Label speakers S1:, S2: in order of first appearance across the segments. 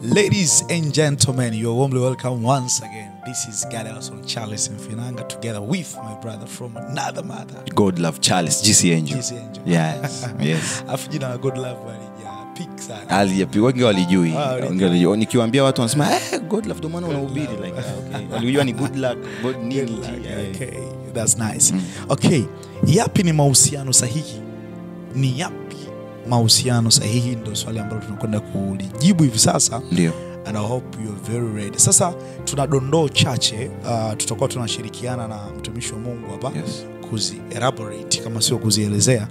S1: Ladies and gentlemen, you're warmly welcome once again. This is Gadelson Charles and Finanga together with my brother from another mother.
S2: God love Charles GC Angel.
S1: GC Angel.
S2: Yes, yes.
S1: Afu jina la God love walija sana.
S2: Aliyapi wengi walijui.
S1: Ah, really?
S2: Wengi walijui. Nikiwaambia watu wanasema eh, God love ndio maana unahubiri like ah, okay. Walijua ni good luck, God nini.
S1: Good luck.
S2: eh.
S1: Okay, that's nice. Okay, yapi ni mahusiano sahihi? Ni yapi mahusiano sahihi? Ndio swali ambalo tunakwenda kulijibu hivi sasa.
S2: Ndio.
S1: and I hope you're very ready. Sasa tuna dondoo chache uh, tutakuwa tunashirikiana na mtumishi wa Mungu hapa
S2: Yes.
S1: kuzi elaborate kama sio kuzielezea.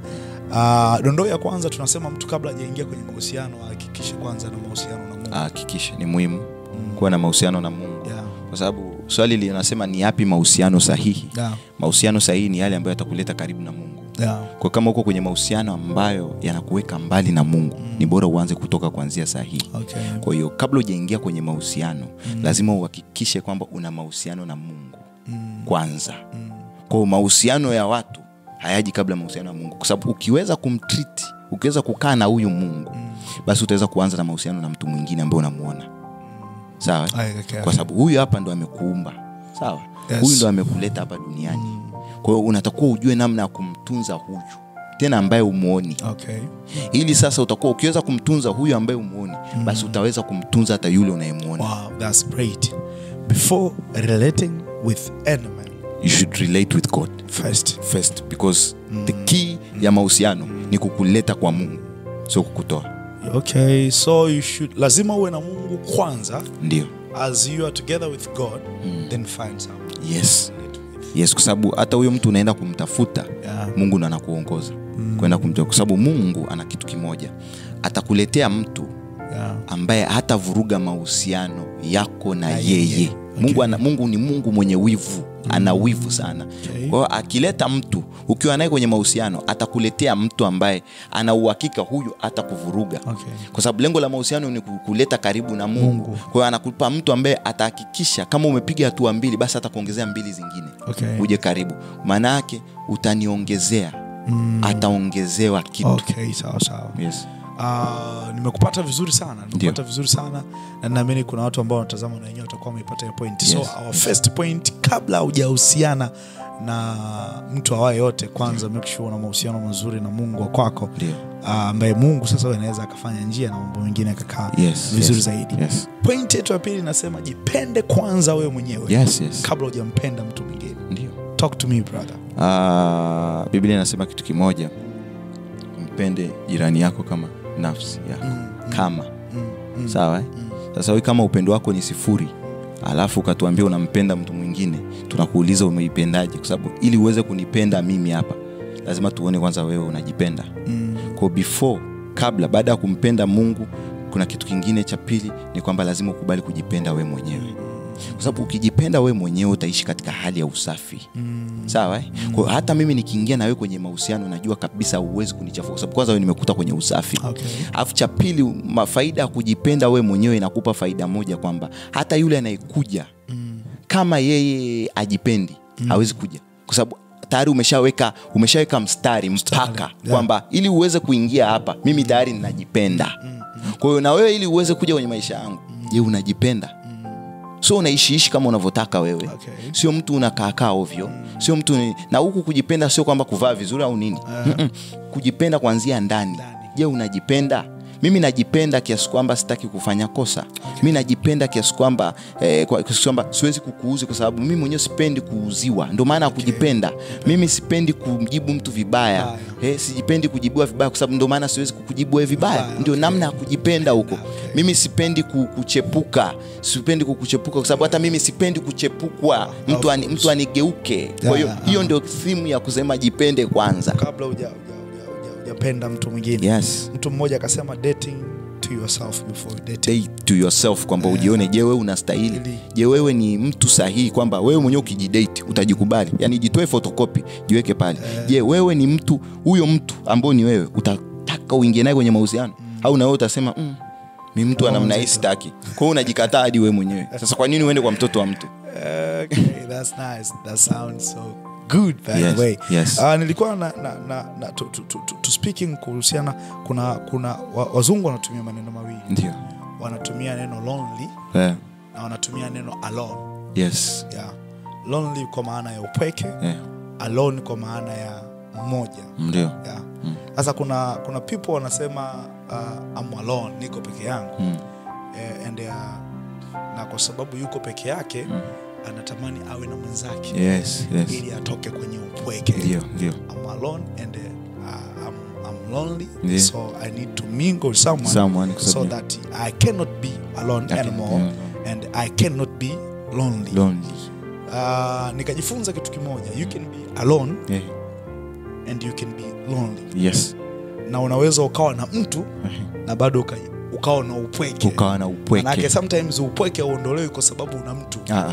S1: Uh, dondoo ya kwanza tunasema mtu kabla hajaingia kwenye mahusiano ahakikishe kwanza na mahusiano na Mungu.
S2: Hakikisha ni muhimu kuwa na mahusiano na Mungu.
S1: Yeah.
S2: Kwa sababu swali linasema ni yapi mahusiano sahihi?
S1: Yeah.
S2: Mahusiano sahihi ni yale ambayo yatakuleta karibu na Mungu.
S1: Yeah.
S2: Kwa kama uko kwenye mahusiano ambayo yanakuweka mbali na Mungu, ni bora uanze kutoka kuanzia sahihi.
S1: Okay.
S2: Kwa hiyo kabla hujaingia kwenye mahusiano lazima uhakikishe kwamba una mahusiano na Mungu kwanza. Kwa hiyo mahusiano ya watu hayaji kabla ya mahusiano ya Mungu, kwa sababu ukiweza kumtreat, ukiweza kukaa na huyu Mungu, basi utaweza kuanza na mahusiano na mtu mwingine ambaye unamuona. Sawa?
S1: Ay, okay.
S2: Kwa sababu huyu hapa ndo amekuumba. Sawa?
S1: Yes.
S2: Huyu ndo amekuleta hapa duniani. Kwa hiyo unatakiwa ujue namna ya kumtunza huyu tena ambaye umuoni
S1: Okay.
S2: ili sasa utakuwa ukiweza kumtunza huyu ambaye umuoni basi utaweza kumtunza hata yule unayemwona
S1: Wow, that's great. Before relating with any man,
S2: you should relate with god
S1: first.
S2: first because the key ya mahusiano ni kukuleta kwa mungu sio kukutoa
S1: Okay, so you should lazima uwe na Mungu kwanza
S2: ndio
S1: as you are together with God, then find someone.
S2: yes yes kwa sababu hata huyo mtu unaenda kumtafuta
S1: Yeah.
S2: mungu ndo anakuongoza kwenda kumtafuta kwa sababu mungu ana kitu kimoja atakuletea mtu
S1: Yeah.
S2: ambaye hatavuruga mahusiano yako na,
S1: Na
S2: yeye,
S1: yeye.
S2: Mungu, ana, mungu ni mungu mwenye wivu ana wivu sana
S1: Okay.
S2: kwa hiyo akileta mtu ukiwa naye kwenye mahusiano atakuletea mtu ambaye ana uhakika huyu hatakuvuruga
S1: Okay.
S2: kwa sababu lengo la mahusiano ni kuleta karibu na mungu,
S1: Mungu.
S2: kwa hiyo anakupa mtu ambaye atahakikisha kama umepiga hatua mbili basi atakuongezea mbili zingine
S1: Okay.
S2: uje karibu maana yake utaniongezea ataongezewa kitu
S1: Okay, sawa sawa.
S2: yes.
S1: Uh, nimekupata vizuri sana nimekupata vizuri sana na naamini kuna watu ambao wanatazama na wenyewe watakuwa wameipata hiyo point
S2: Yes.
S1: so our first point kabla hujahusiana na mtu awaye yote kwanza make sure una mahusiano mazuri na mungu wa kwako
S2: Ndio.
S1: Ah, ambaye mungu sasa wewe anaweza akafanya njia na mambo mengine yakakaa
S2: Yes,
S1: vizuri
S2: yes,
S1: zaidi
S2: yes.
S1: point yetu ya pili inasema jipende kwanza wewe mwenyewe
S2: Yes, yes.
S1: kabla hujampenda mtu mwingine
S2: Ndio.
S1: talk to me brother
S2: Ah, biblia inasema kitu kimoja mpende jirani yako kama nafsi yako kama sawa eh? sasa we kama upendo wako ni sifuri alafu ukatuambia unampenda mtu mwingine tunakuuliza umeipendaje kwa sababu ili uweze kunipenda mimi hapa lazima tuone kwanza wewe unajipenda kwa before kabla baada ya kumpenda mungu kuna kitu kingine cha pili ni kwamba lazima ukubali kujipenda we mwenyewe kwa sababu ukijipenda we mwenyewe utaishi katika hali ya usafi sawa eh? kwa hiyo hata mimi nikiingia na wewe kwenye mahusiano najua kabisa huwezi kunichafua kwa sababu kwanza wewe nimekuta kwenye usafi
S1: Okay.
S2: alafu cha pili ma- faida ya kujipenda we mwenyewe inakupa faida moja kwamba hata yule anayekuja kama yeye ajipendi hawezi kuja kwa sababu tayari umeshaweka umeshaweka mstari mpaka
S1: yeah.
S2: kwamba ili uweze kuingia hapa mimi tayari ninajipenda kwa hiyo na wewe ili uweze kuja kwenye maisha yangu je unajipenda sio unaishiishi kama unavyotaka wewe
S1: Okay.
S2: sio mtu unakaakaa ovyo sio mtu ni, na huku kujipenda sio kwamba kuvaa vizuri au nini Mm-mm. kujipenda kuanzia ndani
S1: Ndani.
S2: je unajipenda mimi najipenda kiasi kwamba sitaki kufanya kosa mi najipenda kiasi kwamba eh, kwa- kiasi kwamba siwezi kukuuzi kwa sababu mimi mwenyewe sipendi kuuziwa ndio maana ya kujipenda mimi sipendi kumjibu mtu vibaya
S1: Vibaya.
S2: eh, sijipendi kujibiwa vibaya kwa sababu ndio maana siwezi kukujibu wewe vibaya
S1: Vibaya,
S2: ndio
S1: okay.
S2: namna ya kujipenda huko
S1: Okay.
S2: mimi sipendi ku- kuchepuka sipendi kukuchepuka kwa sababu hata mimi sipendi kuchepukwa mtu, ani, mtu anigeuke kwa hiyo
S1: Yeah,
S2: hiyo ndio thimu ya kusema jipende kwanza
S1: kabla huja- huja- huja- huja- hujapenda mtu mwingine
S2: yes
S1: mtu mmoja akasema dating to yourself before dating
S2: Date to yourself kwamba ujione je wewe unastahili
S1: Ili.
S2: je wewe ni mtu sahihi kwamba wewe mwenyewe ukijidate utajikubali yani jitoe fotokopi jiweke pale je wewe ni mtu huyo mtu ambao ni wewe utataka uingie naye kwenye mahusiano au na wewe utasema mm, mi mtu wa namna hii sitaki kwa hiyo unajikataa hadi wewe mwenyewe sasa kwa nini uende kwa mtoto wa mtu
S1: okay, that's nice that sounds so good by
S2: Yes,
S1: the way
S2: yes.
S1: uh, nilikuwa na, na, na, na to, to, to, to speaking kuhusiana kuna kuna wa, wazungu wanatumia maneno mawili
S2: ndio
S1: wanatumia neno lonely
S2: yeah.
S1: na wanatumia neno alone
S2: yes
S1: yeah. lonely kwa maana ya upweke
S2: yeah.
S1: alone kwa maana ya mmoja
S2: ndio
S1: yeah. sasa kuna kuna people wanasema uh, I'm alone niko peke yangu
S2: Mm.
S1: eh, and uh, na kwa sababu yuko peke yake anatamani awe na mwenzake
S2: yes yes
S1: ili atoke kwenye upweke
S2: ndio ndio
S1: I'm alone and uh, I'm, I'm lonely
S2: Yeah.
S1: so I need to mingle with someone,
S2: Someone, kwa
S1: so
S2: sababu-
S1: that I cannot be alone
S2: I cannot
S1: anymore
S2: be alone.
S1: and I cannot be lonely.
S2: lonely
S1: Uh, nikajifunza kitu kimoja you can be alone
S2: yeah.
S1: and you can be lonely
S2: yes
S1: na unaweza ukawa na mtu na bado uka, ukawa na upweke
S2: ukawa na
S1: Manake
S2: upweke
S1: sometimes upweke hauondolewi kwa sababu una mtu
S2: ah,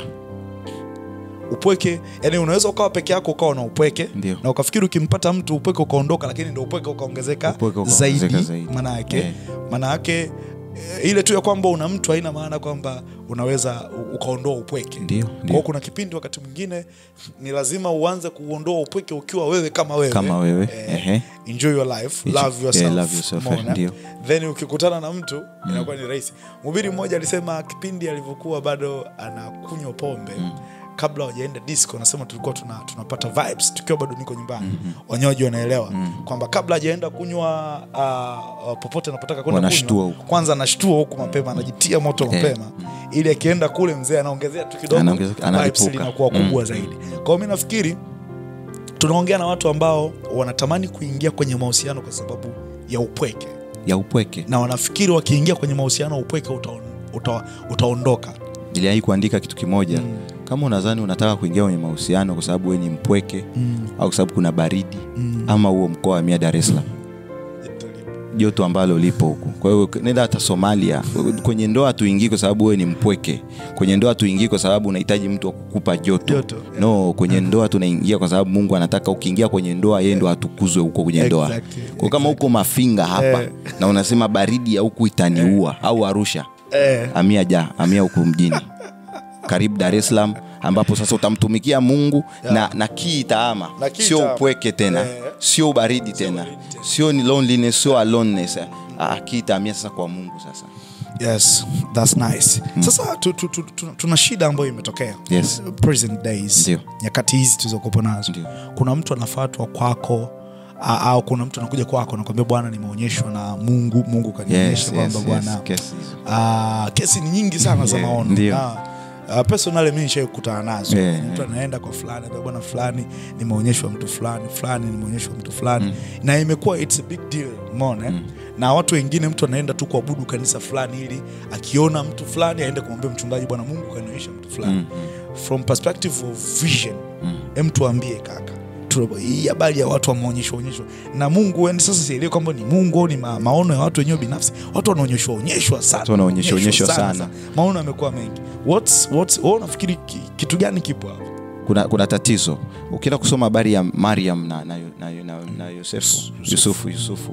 S1: upweke yani unaweza ukawa peke yako ukawa na upweke
S2: Ndio.
S1: na ukafikiri ukimpata mtu upweke ukaondoka lakini ndo upweke ukaongezeka
S2: Upweke ukaongezeka
S1: zaidi,
S2: zaidi.
S1: maana yake
S2: Yeah.
S1: maana yake eh, ile tu ya kwamba una mtu haina maana kwamba unaweza u- ukaondoa upweke
S2: Ndio,
S1: Kwa
S2: ndio.
S1: hiyo kuna kipindi wakati mwingine ni lazima uanze kuondoa upweke ukiwa wewe kama wewe
S2: Kama wewe,
S1: eh,
S2: ehe.
S1: enjoy your life
S2: Enjoy-
S1: love yourself,
S2: yeah, love yourself, eh,
S1: umeona?
S2: ndio.
S1: then ukikutana na mtu inakuwa ni rahisi mhubiri mmoja alisema kipindi alivyokuwa bado anakunywa pombe kabla wajaenda disco anasema tulikuwa tuna, tunapata vibes tukiwa bado niko nyumbani wanywaji wanaelewa kwamba kabla hajaenda kunywa uh, uh, popote anapotaka kwenda
S2: Wanashtua
S1: kunywa
S2: huku.
S1: kwanza anashtua huku mapema anajitia moto mapema ili akienda kule mzee anaongezea tu kidogo
S2: Anaongeza-
S1: vibes
S2: analipuka.
S1: linakuwa kubwa zaidi kwa hiyo mi nafikiri tunaongea na watu ambao wanatamani kuingia kwenye mahusiano kwa sababu ya upweke
S2: ya upweke
S1: na wanafikiri wakiingia kwenye mahusiano upweke utaon, uta, utaondoka
S2: niliwahi kuandika kitu kimoja kama unadhani unataka kuingia kwenye mahusiano kwa sababu wewe ni mpweke au kwa sababu kuna baridi ama huo mkoa wa mia dar es salaam joto ambalo lipo huku kwa hiyo nenda hata somalia kwenye ndoa tuingii kwa sababu wewe ni mpweke kwenye ndoa tuingii kwa sababu unahitaji mtu wa kukupa joto,
S1: Joto, yeah.
S2: no kwenye ndoa tunaingia kwa sababu mungu anataka ukiingia kwenye ndoa yeye ndo atukuzwe huko kwenye ndoa
S1: Exactly,
S2: kwa kama huko mafinga hapa
S1: Eh.
S2: na unasema baridi ya huku itaniua au arusha
S1: eh,
S2: amia ja amia huku mjini karibu dar es salaam ambapo sasa utamtumikia mungu na, na kii itaama
S1: Na kii
S2: sio
S1: itaama.
S2: upweke tena
S1: Eh.
S2: sio ubaridi tena
S1: ubaridi tena.
S2: sio ni loneliness sio aloneness ah, kii itaamia sasa kwa mungu sasa
S1: yes that's nice sasa tu, tu, tu, tu, tuna shida ambayo imetokea
S2: Yes.
S1: present days
S2: Ndio.
S1: nyakati hizi tulizokopo nazo
S2: Ndio.
S1: kuna mtu anafatwa kwako a- au kuna mtu anakuja kwako nakwambia bwana nimeonyeshwa na mungu mungu kanionyesha
S2: yes,
S1: kwamba
S2: yes,
S1: bwana
S2: yes, kesi.
S1: Ah, kesi ni nyingi sana za
S2: Yeah,
S1: maono
S2: ndio.
S1: Na, ah, personally mi nishai kukutana nazo
S2: Yeah,
S1: mtu anaenda kwa fulani anambia, bwana fulani nimeonyeshwa mtu fulani fulani nimeonyeshwa mtu fulani na imekuwa it's a big deal umeona eh? na watu wengine mtu anaenda tu kuabudu kanisa fulani ili akiona mtu fulani aende kumwambia mchungaji bwana mungu kanionyesha mtu fulani from perspective of vision em tuambie kaka Tu- hii habari ya watu wameonyeshwa onyeshwa na mungu yani sasa sielewi kwamba ni mungu au ni ma, maono ya watu wenyewe binafsi watu wanaonyeshwa onyeshwa sana
S2: Watu wanaonyeshwa onyeshwa sana.
S1: maono yamekuwa mengi what's, what's, wewe unafikiri ki- kitu gani kipo hapo
S2: kuna, kuna tatizo ukienda kusoma habari ya mariam na, na, na, na, na yusufu yusufu yusufu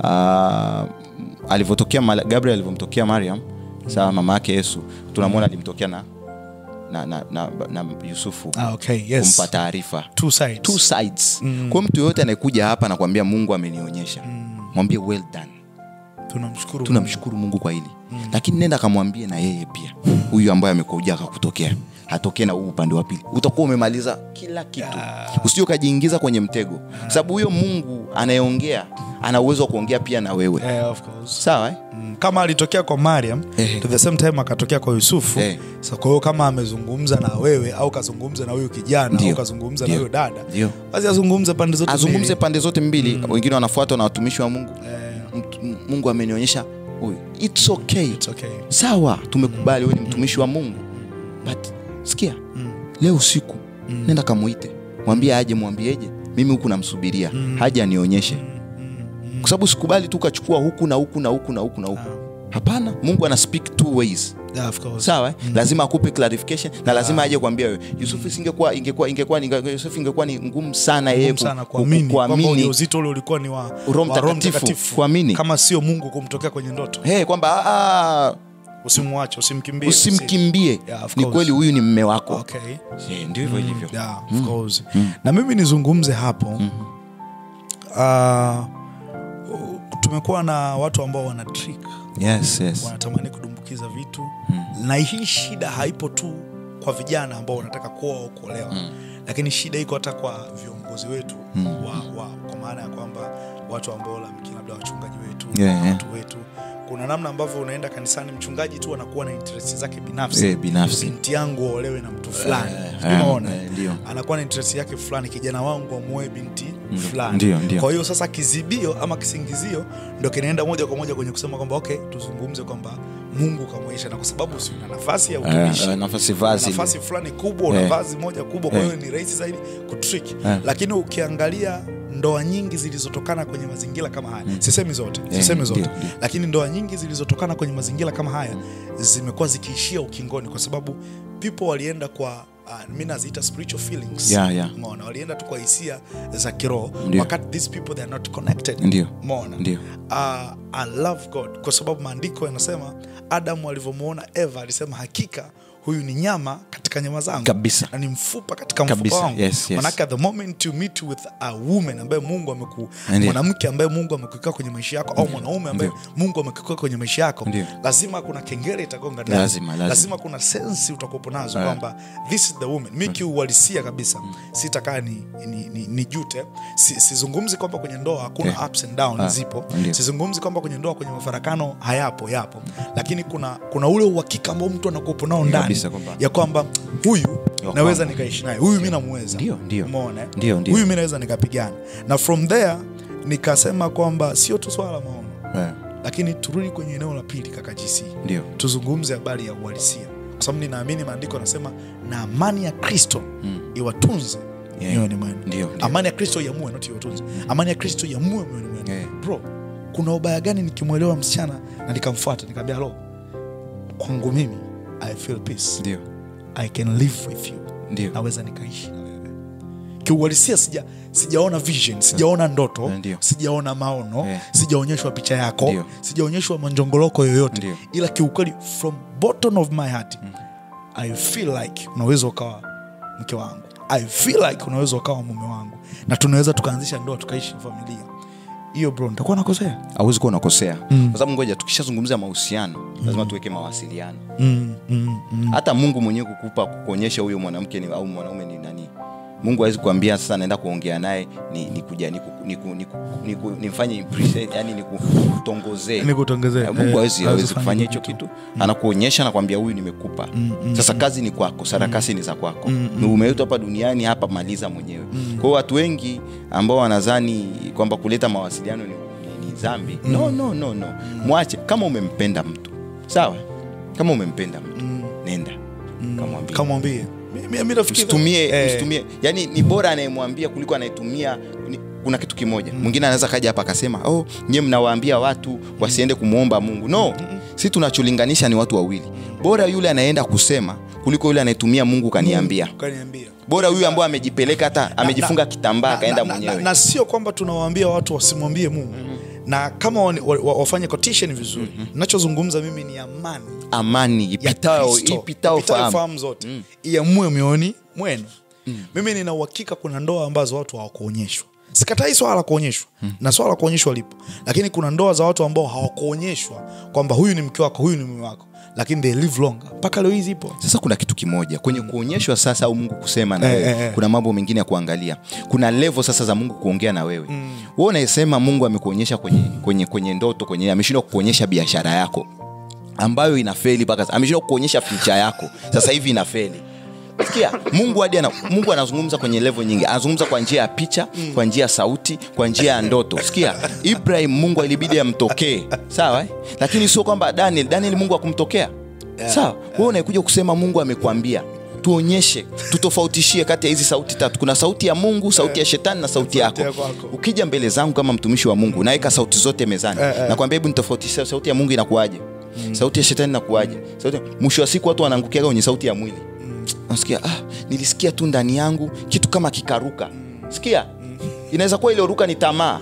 S2: uh, alivyotokea Mala- gabriel alivyomtokea mariam sawa mama yake yesu tunamwona alimtokea na, na, na, na, na yusufu
S1: ah, okay, yes.
S2: kumpa taarifa
S1: Two sides.
S2: two sides mm. kwa mtu yoyote anayekuja hapa nakwambia mungu amenionyesha mwambie well done
S1: tunamshukuru
S2: tunamshukuru mungu kwa hili mm. lakini nenda akamwambie na yeye pia huyu ambaye amekuja akakutokea atokee na huu upande wa pili utakuwa umemaliza kila kitu usije ukajiingiza kwenye mtego kwa sababu huyo mungu anayeongea ana uwezo wa kuongea pia na wewe
S1: Mungu. Eh, of course.
S2: sawa eh?
S1: Mm, kama alitokea kwa mariam
S2: Eh.
S1: to the same time akatokea kwa yusufu
S2: Eh.
S1: so kwa hiyo kama amezungumza na wewe au kazungumza na huyu kijana
S2: Ndio.
S1: au kazungumza na
S2: Ndio.
S1: huyo dada
S2: Ndio.
S1: basi azungumze pande zote
S2: azungumze
S1: mbili.
S2: pande zote mbili wengine wanafuatwa na watumishi wa mungu
S1: Eh,
S2: Mtu- M- mungu amenionyesha huyu its okay
S1: it's okay.
S2: sawa tumekubali wewe ni mtumishi wa mungu but sikia leo usiku nenda kamuite mwambie aje mwambieje mimi huku namsubiria haja anionyeshe kwa sababu sikubali tu ukachukua huku na huku na huku na huku na huku hapana mungu ana speak two ways
S1: Yeah, of course.
S2: sawa eh? lazima akupe clarification na lazima aje kuambia wewe yusufu isingekuwa ingekuwa ingekuwa ni- yusufu ingekuwa ni ngumu sana yeye
S1: Ngumu
S2: ku-
S1: sana
S2: ku-
S1: kuamini kwamba
S2: kuamini
S1: ujauzito ule ulikuwa ni wa
S2: Roho
S1: wa
S2: Mtakatifu, kuamini.
S1: kama sio mungu kumtokea kwenye ndoto
S2: hey, kwamba "Ah,
S1: usimwache usimkimbie
S2: usimkimbie
S1: Yeah, of
S2: ni
S1: course.
S2: kweli huyu ni mme wako
S1: okay.
S2: Eh, ndio hivyo ilivyo
S1: yeah, of course. na mimi nizungumze hapo uh, tumekuwa na watu ambao wana trick
S2: yes, yes.
S1: wanatamani kudumbukiza vitu na hii shida haipo tu kwa vijana ambao wanataka kuoa au kuolewa lakini shida iko hata kwa viongozi wetu wa, wa, kwa maana ya kwamba watu ambao lamki labda wachungaji wetu
S2: Yeah, yeah.
S1: watu wetu kuna namna ambavyo unaenda kanisani mchungaji tu anakuwa na interest zake binafsi
S2: Eh, binafsi.
S1: binti yangu aolewe na mtu fulani
S2: eh,
S1: unaona
S2: eh, ndio.
S1: anakuwa na interest yake fulani kijana wangu amuoe binti fulani
S2: ndio, ndio.
S1: kwa hiyo sasa kizibio ama kisingizio ndo kinaenda moja kwa moja kwenye kusema kwamba okay tuzungumze kwamba mungu kamwisha na kwa sababu si una nafasi ya
S2: Eh,
S1: utumishi
S2: eh, nafasi
S1: una
S2: vazi
S1: nafasi fulani kubwa una
S2: Eh.
S1: vazi moja kubwa kwa
S2: Eh.
S1: hiyo ni rahisi zaidi kutrick
S2: Eh.
S1: lakini ukiangalia ndoa nyingi zilizotokana kwenye mazingira kama haya sisemi zote
S2: Eh,
S1: sisemi zote
S2: ndio, ndio.
S1: lakini ndoa nyingi zilizotokana kwenye mazingira kama haya zimekuwa zikiishia ukingoni kwa sababu people walienda kwa uh, mi naziita spiritual feelings
S2: Yeah, yeah.
S1: Umeona? walienda tu kwa hisia za kiroho
S2: Ndio.
S1: wakati these people they are not connected
S2: Ndio.
S1: Umeona?
S2: Ndio.
S1: uh, I love God kwa sababu maandiko yanasema Adamu alivyomwona Eva alisema hakika huyu ni nyama katika nyama zangu
S2: Kabisa.
S1: na ni mfupa katika mfupa
S2: Kabisa.
S1: wangu
S2: Yes, yes.
S1: manake at the moment you meet with a woman ambaye Mungu ameku
S2: Ndio.
S1: mwanamke ambaye Mungu amekuweka kwenye maisha yako au mwanaume ambaye Mungu amekuweka kwenye maisha yako
S2: Ndio.
S1: lazima kuna kengele itagonga ndani
S2: Lazima, lazima.
S1: kuna sensi utakuwepo nazo
S2: Eh.
S1: kwamba this is the woman mi kiuhalisia kabisa sitakaa ni, ni, ni, ni jute si, sizungumzi kwamba kwenye ndoa hakuna
S2: Okay.
S1: ups and downs
S2: Ah,
S1: zipo
S2: ndio.
S1: sizungumzi kwamba kwenye ndoa kwenye mafarakano hayapo yapo lakini kuna kuna ule uhakika ambao mtu anakuwepo nao ndani
S2: Kabisa kwamba-
S1: ya kwamba huyu
S2: Ya
S1: naweza
S2: kwamba-
S1: nikaishi naye huyu mi namuweza
S2: Ndio, ndio.
S1: umeona eh?
S2: Ndio, ndio.
S1: huyu mi naweza nikapigana na from there nikasema kwamba sio tu swala la maono
S2: Eh,
S1: lakini turudi kwenye eneo la pili kaka GC
S2: ndio
S1: tuzungumze habari ya uhalisia kwa sababu ninaamini maandiko yanasema na amani ya kristo iwatunze
S2: Yeah.
S1: mioyoni mwenu
S2: Ndio, ndio.
S1: amani ya kristo iamue not iwatunze amani ya kristo iamue mioyoni mwenu
S2: Yeah.
S1: bro kuna ubaya gani nikimwelewa msichana na nikamfuata nikamwambia halo kwangu mimi i feel peace
S2: ndio
S1: i can live with you
S2: ndio
S1: naweza nikaishi na wewe kiuhalisia sija sijaona vision sijaona ndoto
S2: Ndio.
S1: sijaona maono
S2: Eh.
S1: sijaonyeshwa picha yako
S2: Ndio.
S1: sijaonyeshwa manjongoloko yoyote
S2: Ndio.
S1: ila kiukweli from bottom of my heart i feel like unaweza ukawa mke wangu i feel like unaweza ukawa mume wangu na tunaweza tukaanzisha ndoa tukaishi familia hiyo bro nitakuwa nakosea
S2: hauwezi kuwa unakosea kwa sababu ngoja tukishazungumzia mahusiano lazima tuweke mawasiliano
S1: mm, mm, mm.
S2: hata mungu mwenyewe kukupa kukuonyesha huyo mwanamke ni, au mwanaume ni nani mungu hawezi kuambia sasa naenda kuongea naye ni, ni kuja ni, ku- ni, ku- ni, ku- ni, ku- nifanye impress- yani ni kutongozee
S1: Nikutongezee.
S2: mungu
S1: Eh,
S2: hawezi
S1: hawezi
S2: hawezi
S1: kufanya
S2: kufanya
S1: hicho
S2: hicho kitu anakuonyesha nakwambia huyu nimekupa sasa kazi ni kwako sarakasi ni za kwako Ni umeitwa hapa duniani hapa maliza mwenyewe kwa hiyo watu wengi ambao wanadhani kwamba kuleta mawasiliano ni, ni, ni dhambi no, no, no, no. mwache kama umempenda mtu sawa kama umempenda mtu nenda kamwambie
S1: kamwambie Mi- mi- mi nafikiri-
S2: usitumie
S1: eh,
S2: usitumie yani ni bora anayemwambia kuliko anayetumia ni- kuna kitu kimoja mwingine anaweza kaja hapa akasema oh nyie mnawaambia watu wasiende kumwomba mungu no si tunacholinganisha ni watu wawili bora yule anaenda kusema kuliko yule anayetumia mungu kaniambia
S1: kaniambia
S2: bora huyu ambao amejipeleka hata amejifunga kitambaa akaenda
S1: na, na,
S2: mwenyewe
S1: na sio kwamba tunawaambia watu wasimwambie mungu na kama wani- wa, wa, wafanye quotation vizuri nachozungumza mimi ni amani
S2: amani
S1: ya
S2: ipitao
S1: Kristo,
S2: ipitao
S1: ipitayo
S2: fahamu
S1: fahamu zote iamue mioyoni mwenu mimi nina uhakika kuna ndoa ambazo watu hawakuonyeshwa sikatai swala la kuonyeshwa na swala la kuonyeshwa lipo lakini kuna ndoa za watu ambao hawakuonyeshwa kwamba huyu ni mke wako huyu ni mume wako lakini they live longer mpaka leo hii zipo
S2: sasa kuna kitu kimoja kwenye kuonyeshwa sasa au mungu kusema na
S1: Eh,
S2: wewe
S1: eh, eh.
S2: kuna mambo mengine ya kuangalia kuna levo sasa za mungu kuongea na wewe mm. wewe unayesema mungu amekuonyesha kwenye, kwenye, kwenye ndoto kwenye ameshindwa kukuonyesha biashara yako ambayo inafeli mpaka sasa. ameshindwa kukuonyesha picha yako sasa hivi inafeli sikia mungu hadi ana, mungu anazungumza kwenye levo nyingi anazungumza kwa njia ya picha kwa njia ya sauti kwa njia ya ndoto sikia ibrahim mungu ilibidi amtokee sawa eh? lakini sio kwamba daniel daniel mungu akumtokea sawa wewe unaekuja kusema mungu amekwambia tuonyeshe tutofautishie kati ya hizi sauti tatu kuna sauti ya mungu sauti ya shetani na sauti yako
S1: ya kwako.
S2: ukija mbele zangu kama mtumishi wa mungu naweka sauti zote mezani nakwambia hebu nitofautishe sauti ya mungu inakuaje sauti ya shetani inakuaje sauti mwisho wa siku watu wanaangukiaga kwenye sauti ya mwili nasikia ah, nilisikia tu ndani yangu kitu kama kikaruka sikia inaweza kuwa ilioruka ni tamaa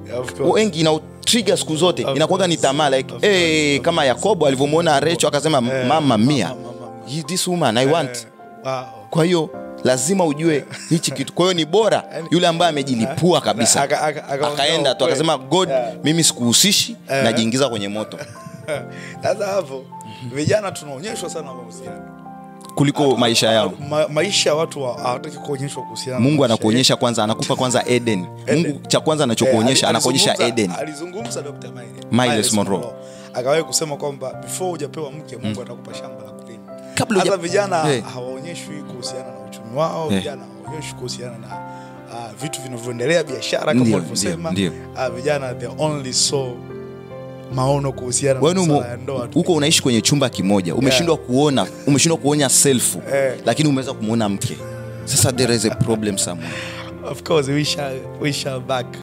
S2: wengi ina trigger siku zote inakuwaga ni tamaa like hey, kama yakobo alivyomwona recho akasema mama mia "He- this woman i want
S1: wow.
S2: kwa hiyo lazima ujue hichi kitu kwa hiyo ni bora yule ambaye amejilipua kabisa
S1: Aka- aka- aka-
S2: akaenda tu
S1: kweli.
S2: akasema god
S1: Yeah.
S2: mimi sikuhusishi najiingiza kwenye moto
S1: sasa hapo vijana tunaonyeshwa sana mahusiano
S2: kuliko maisha yao
S1: Ma, maisha ya watu wa- hawataki kuonyeshwa kuhusiana na
S2: mungu
S1: maisha
S2: anakuonyesha kwanza anakupa kwanza eden mungu cha kwanza anachokuonyesha
S1: Eh, ali-
S2: anakuonyesha
S1: alizungumza-
S2: eden
S1: alizungumza Dr. Miles-
S2: Miles
S1: Miles
S2: Monroe.
S1: Monroe. akawahi kusema kwamba before hujapewa mke mungu atakupa shamba la kulima
S2: Kabla
S1: hasa
S2: huja-
S1: vijana
S2: Eh.
S1: hawaonyeshwi kuhusiana na uchumi wao
S2: Eh.
S1: vijana hawaonyeshwi kuhusiana na uh, vitu vinavyoendelea biashara kama
S2: Ndio,
S1: walivyosema
S2: ndio,
S1: uh, vijana they only saw maono kuhusiana na
S2: Wewe umo-
S1: masuala ya ndoa tu.
S2: huko unaishi kwenye chumba kimoja umeshindwa kuona umeshindwa kuonya selfu
S1: Eh.
S2: lakini umeweza kumwona mke sasa there is a problem somewhere
S1: of course we shall, we shall back